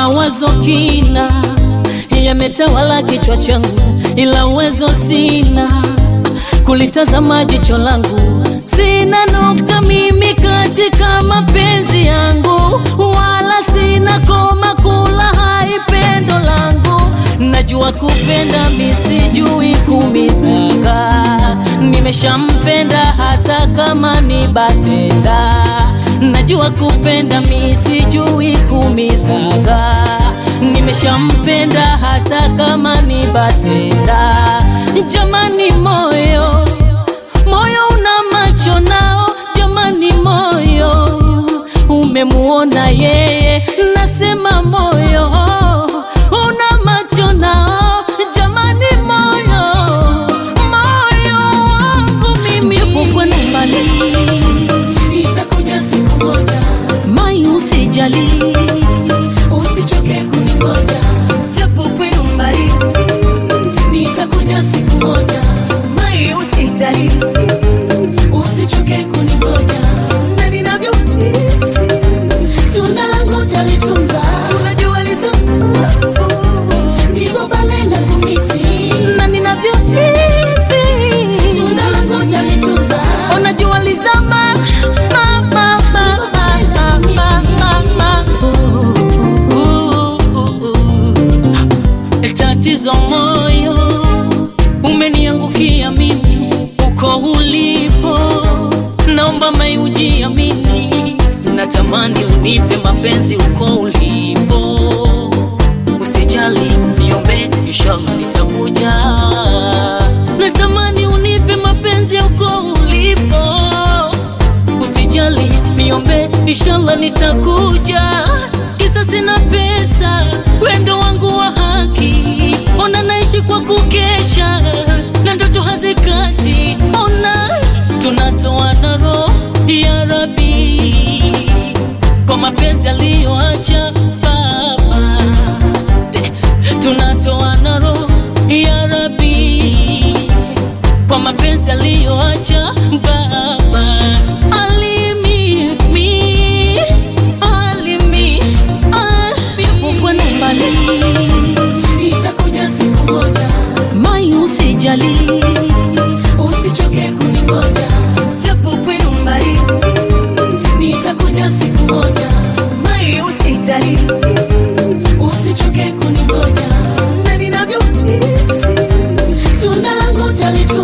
Mawazo kina yametawala kichwa changu, ila uwezo sina kulitazama jicho langu. Sina nukta mimi katika mapenzi yangu, wala sina koma kula hai pendo langu. Najua kupenda misijui kumizaga, nimeshampenda hata kama ni batenda. Najua kupenda misijui kumizaga, nimeshampenda hata kama ni batenda. Jamani moyo moyo una macho nao, jamani moyo umemuona yeye, nasema moyo una macho nao, jamani moyo moyo wangu mimi, japo kwenu mbali, Nitakuja siku moja, mai usijali, usichoke kuningoja. japo kwenu mbali, Nitakuja siku moja, mai usijali, usichoke kuningoja. na ninavyohisi Tunda langu talitunza, unajua lizo ndipo pale na kumisi. na ninavyohisi Tunda langu talitunza, unajua lizama ma, ma, ma, ma, ma, ma, ma, ma. Uh, uh, uh. Tatizo moyo umeniangukia mimi uko ulipo, naomba mai ujiamini, natamani unipe mapenzi uko ulipo, usijali niombe, inshallah nitakuja. Natamani unipe mapenzi uko ulipo, usijali niombe, inshallah nitakuja. Kisa sina pesa, wendo wangu wa haki, ona naishi kwa kukesha na ndoto hazikati, ona tunatoana roho ya Rabi kwa mapenzi aliyoacha baba Te- tunatoana roho ya Rabi kwa mapenzi aliyoacha baba alimi mi alimi ah, yupo kwenu mbali nitakuja siku moja, mai usijali usichoke kuningoja. japo kwenu mbali Nitakuja siku moja, mai usijali usichoke kuningoja. na ninavyohisi Tunda langu talitunza